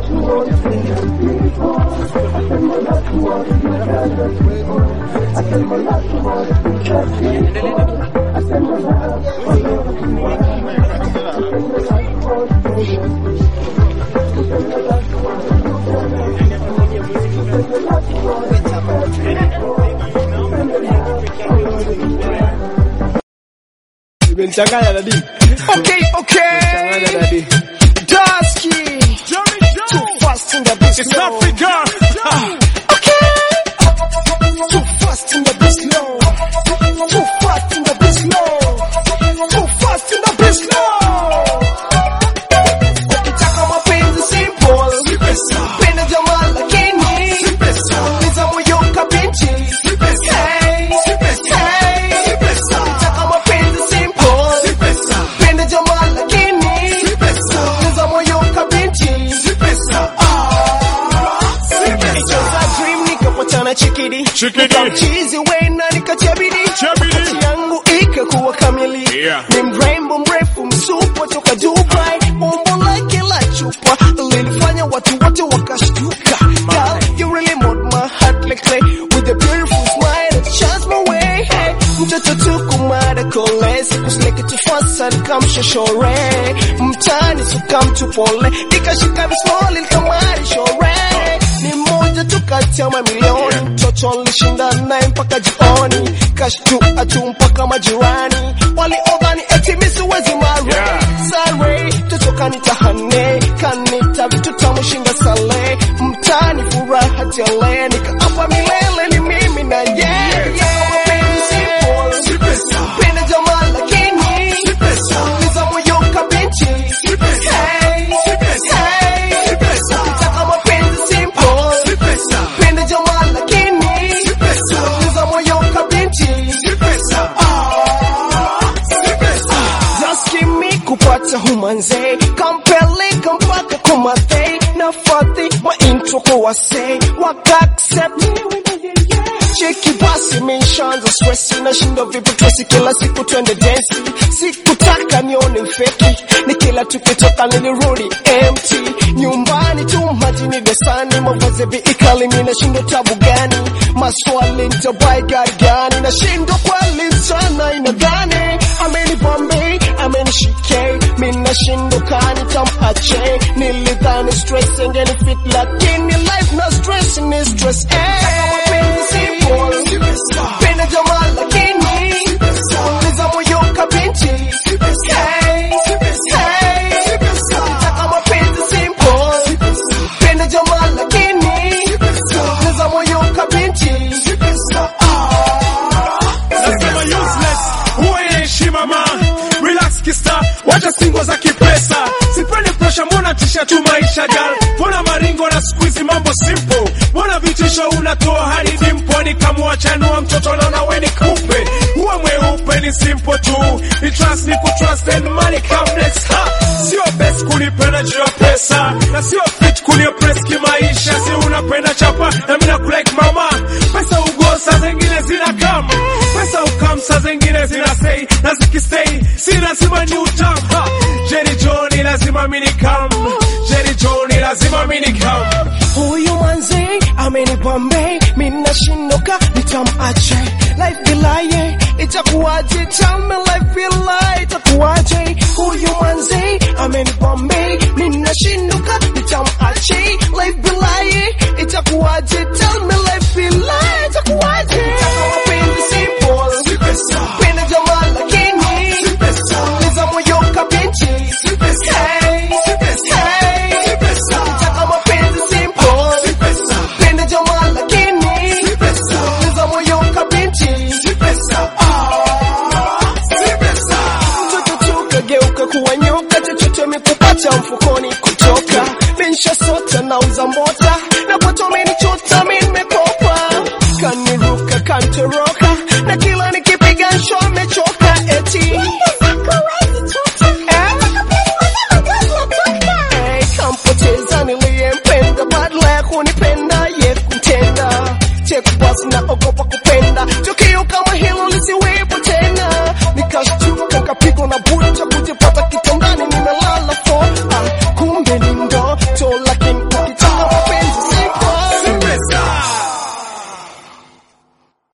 Imenichanganya dadi. Okay, okay. Changanya dadi. Dusky. Too fast in the beat It's slow. Africa. Okay. Too fast in the beat slow. Too fast in the beat slow. Too fast in the beat slow. Ukitaka mapenzi simple. Penda jamaa lakini. Uliza moyo kabinti. Hey. Hey. Ukitaka mapenzi simple. Penda jamaa lakini. Uliza moyo kabinti. Nicheza dream nikapatana chikidi Chikidi. Nikamchizi wena nikachabidi Chabidi. Wakati yangu ikakuwa kamili Yeah. Ni mrembo mrefu msupa toka Dubai Umbo lake la chupa Lilifanya watu wote wakashtuka Girl, you really made my heart like clay With a beautiful smile that shines my way hey. Mtoto tukumada kole Sikusleke tufasa nikamshashore Mtani suka mtu pole Nikashika bismoli nikamari shore ni mmoja tu kati ya mamilioni mtoto nilishinda naye mpaka jioni kashtua tu mpaka majirani waliodhani eti mi siwezi mare Yeah. sare toto kanitahane kanita vitu tamu shinda sale mtani furaha tele nikaapa milele ni mimi na ye Mapenzi simple. Penda jamaa lakini uliza moyo kabinti Hey, hey. Ukitaka mapenzi simple Penda jamaa lakini uliza moyo kabinti Just give me kupata humanze kampeleka mpaka kumathe nafadhi maintro kwa wase waka accept cheki basi mishanza stress nashinda vipi twesi kila siku twende densi sikutaka nione feki ni kila tukitoka nilirudi empty nyumbani tu majini desani mavazi viikali mi nashindo tabu gani maswali ntabai gari gani nashindo kweli sana inadhani ameni bombe ameni shike mi nashindo kani tamache nilidhani stress engeni fit lakini life na stress ni stress eh. Simple. Penda jamaa lakini uliza moyo kabinti Hey, hey. Ukitaka mapenzi simple Penda jamaa lakini uliza moyo kabinti Nasema useless. Huwa ina heshima ma. Relax kista. Wacha singo za kipesa. Sipendi pressure mbona tisha tu maisha gal. Mbona maringo na squeeze mambo simple. Mbona vitisho unatoa hadi dimpo ni kama chanua mtoto naona we ni kupe. Huwa mweupe ni simple tu. Ni trust ni kutrust and money come next. Ha. Sio best kunipenda juu ya pesa. Na sio fit kuniopress kimaisha. Si unapenda chapa na mimi nakulike mama. Pesa ugosa zingine zina kama. Pesa ukam saa zingine zina say na zikistay si lazima ni utam. Ha. Jerry Johnny lazima mini come. Jerry Johnny lazima mini come. Huyu manzi amenipambe mina shindoka nitamache life bilaye itakuwaje tell me life bilaye itakuwaje huyu manzi amenipambe mina shindoka nitamache life bilaye itakuwaje tell me life bilaye itakuwaje mapenzi simple penda jamaa lakini uliza moyo kabinti Hey, hey. Ukitaka mapenzi simple penda jamaa lakini uliza moyo kabinti mtoto tukageuka kuwa nyoka chochote mikupata mfukoni kutoka bensha sota na uza mbota na kwato amenichota mi nimekopa kaniruka kantoroka na kila nikipiga nsho amechoka eti Hey, kampoteza niliyempenda badala ya kunipenda ye kutenda chekubasi na ogopa kupenda Choki